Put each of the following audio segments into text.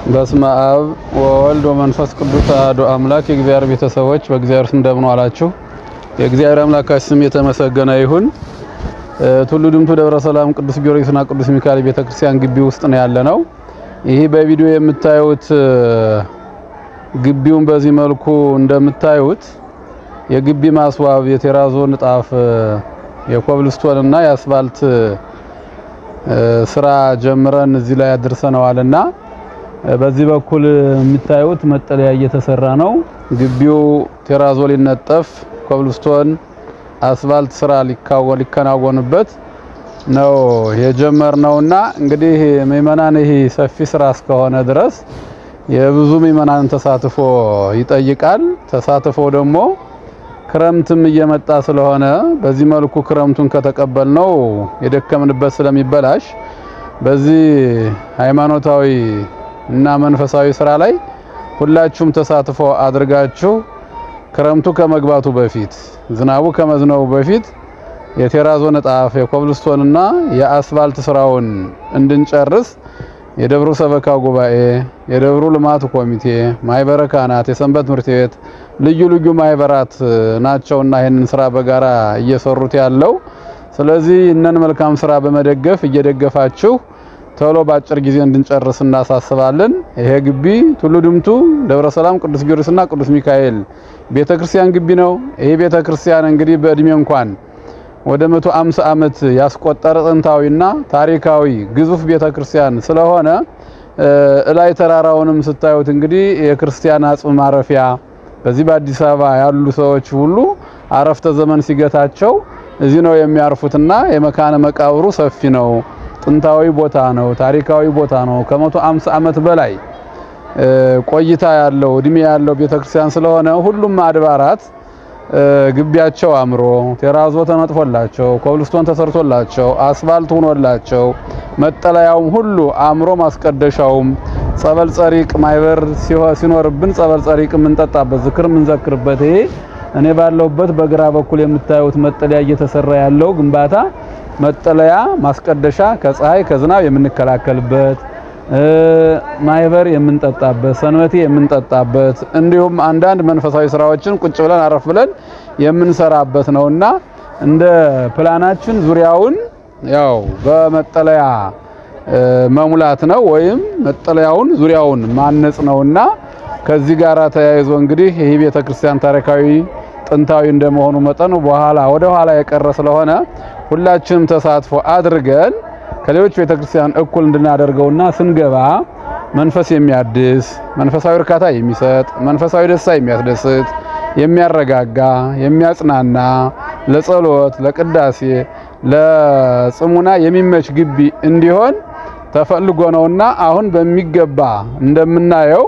በስመ አብ ወወልድ ወመንፈስ ቅዱስ አሐዱ አምላክ የእግዚአብሔር ቤተሰቦች በእግዚአብሔር ስም እንደምን ዋላችሁ? የእግዚአብሔር አምላካችን ስም የተመሰገነ ይሁን። ቱሉ ድምቱ ደብረ ሰላም ቅዱስ ጊዮርጊስና ቅዱስ ሚካኤል ቤተክርስቲያን ግቢ ውስጥ ነው ያለነው። ይህ በቪዲዮ የምታዩት ግቢውን በዚህ መልኩ እንደምታዩት የግቢ ማስዋብ የቴራዞ ንጣፍ የኮብልስቶን እና የአስፋልት ስራ ጀምረን እዚህ ላይ አድርሰነዋልና በዚህ በኩል የምታዩት መጠለያ እየተሰራ ነው። ግቢው ቴራዞ ሊነጠፍ ኮብልስቶን አስፋልት ስራ ሊከናወንበት ነው የጀመርነውና እንግዲህ ምእመናን ይህ ሰፊ ስራ እስከሆነ ድረስ የብዙ ምእመናን ተሳትፎ ይጠይቃል። ተሳትፎ ደግሞ ክረምትም እየመጣ ስለሆነ በዚህ መልኩ ክረምቱን ከተቀበልነው የደከምንበት ስለሚበላሽ በዚህ ሃይማኖታዊ እና መንፈሳዊ ስራ ላይ ሁላችሁም ተሳትፎ አድርጋችሁ ክረምቱ ከመግባቱ በፊት ዝናቡ ከመዝነቡ በፊት የቴራዞ ንጣፍ የኮብልስቶንና የአስፋልት ስራውን እንድንጨርስ የደብሩ ሰበካ ጉባኤ፣ የደብሩ ልማት ኮሚቴ፣ ማህበረ ካህናት፣ የሰንበት ትምህርት ቤት ልዩ ልዩ ማህበራት ናቸውና ይህንን ስራ በጋራ እየሰሩት ያለው። ስለዚህ እነን መልካም ስራ በመደገፍ እየደገፋችሁ ቶሎ በአጭር ጊዜ እንድንጨርስ እናሳስባለን። ይሄ ግቢ ቱሉ ድምቱ ደብረ ሰላም ቅዱስ ጊዮርጊስና ቅዱስ ሚካኤል ቤተክርስቲያን ግቢ ነው። ይሄ ቤተክርስቲያን እንግዲህ በእድሜ እንኳን ወደ 150 ዓመት ያስቆጠረ ጥንታዊና ታሪካዊ ግዙፍ ቤተክርስቲያን ስለሆነ እላይ ተራራውንም ስታዩት እንግዲህ የክርስቲያን አጽም ማረፊያ በዚህ በአዲስ አበባ ያሉ ሰዎች ሁሉ አረፍተ ዘመን ሲገታቸው እዚህ ነው የሚያርፉትና የመካነ መቃብሩ ሰፊ ነው። ጥንታዊ ቦታ ነው። ታሪካዊ ቦታ ነው። ከመቶ አምሳ ዓመት በላይ ቆይታ ያለው እድሜ ያለው ቤተክርስቲያን ስለሆነ ሁሉም አድባራት ግቢያቸው አምሮ ቴራዞ ተነጥፎላቸው ኮብልስቶን ተሰርቶላቸው አስፋልት ሆኖላቸው መጠለያውም ሁሉ አምሮ ማስቀደሻውም ጸበል ጸሪቅ ማይበር ሲኖርብን ጸበል ጸሪቅ የምንጠጣበት ዝክር የምንዘክርበት ይሄ እኔ ባለሁበት በግራ በኩል የምታዩት መጠለያ እየተሰራ ያለው ግንባታ መጠለያ ማስቀደሻ ከፀሐይ ከዝናብ የምንከላከልበት ማይበር የምንጠጣበት ሰንበቴ የምንጠጣበት እንዲሁም አንዳንድ መንፈሳዊ ስራዎችን ቁጭ ብለን አረፍ ብለን የምንሰራበት ነውና እንደ ፕላናችን ዙሪያውን ያው በመጠለያ መሙላት ነው ወይም መጠለያውን ዙሪያውን ማነጽ ነውና ከዚህ ጋር ተያይዞ እንግዲህ ይህ ቤተክርስቲያን ታሪካዊ ጥንታዊ እንደመሆኑ መጠን በኋላ ወደ ኋላ የቀረ ስለሆነ ሁላችንም ተሳትፎ አድርገን ከሌሎች ቤተክርስቲያን እኩል እንድናደርገውና ስንገባ መንፈስ የሚያድስ መንፈሳዊ እርካታ የሚሰጥ መንፈሳዊ ደስታ የሚያስደስት የሚያረጋጋ የሚያጽናና ለጸሎት ለቅዳሴ ለጽሙና የሚመች ግቢ እንዲሆን ተፈልጎ ነውና አሁን በሚገባ እንደምናየው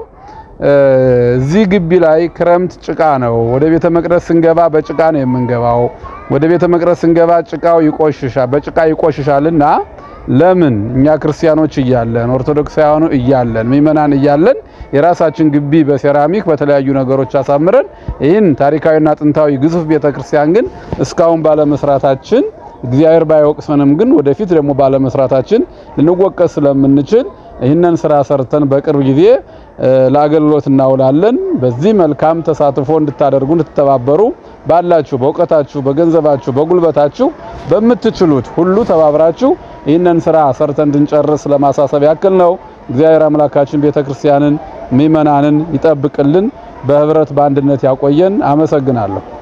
እዚህ ግቢ ላይ ክረምት ጭቃ ነው። ወደ ቤተ መቅደስ ስንገባ በጭቃ ነው የምንገባው። ወደ ቤተ መቅደስ ስንገባ ጭቃው ይቆሽሻል፣ በጭቃ ይቆሽሻልና ለምን እኛ ክርስቲያኖች እያለን ኦርቶዶክሳውያኑ እያለን ምእመናን እያለን የራሳችን ግቢ በሴራሚክ በተለያዩ ነገሮች አሳምረን ይህን ታሪካዊና ጥንታዊ ግዙፍ ቤተክርስቲያን ግን እስካሁን ባለመስራታችን እግዚአብሔር ባይወቅሰንም ግን ወደፊት ደግሞ ባለመስራታችን ልንወቀስ ስለምንችል ይህንን ስራ ሰርተን በቅርብ ጊዜ ለአገልግሎት እናውላለን። በዚህ መልካም ተሳትፎ እንድታደርጉ እንድትተባበሩ ባላችሁ በእውቀታችሁ፣ በገንዘባችሁ፣ በጉልበታችሁ በምትችሉት ሁሉ ተባብራችሁ ይህንን ስራ ሰርተን እንድንጨርስ ለማሳሰብ ያክል ነው። እግዚአብሔር አምላካችን ቤተክርስቲያንን ምእመናንን ይጠብቅልን፣ በህብረት በአንድነት ያቆየን። አመሰግናለሁ።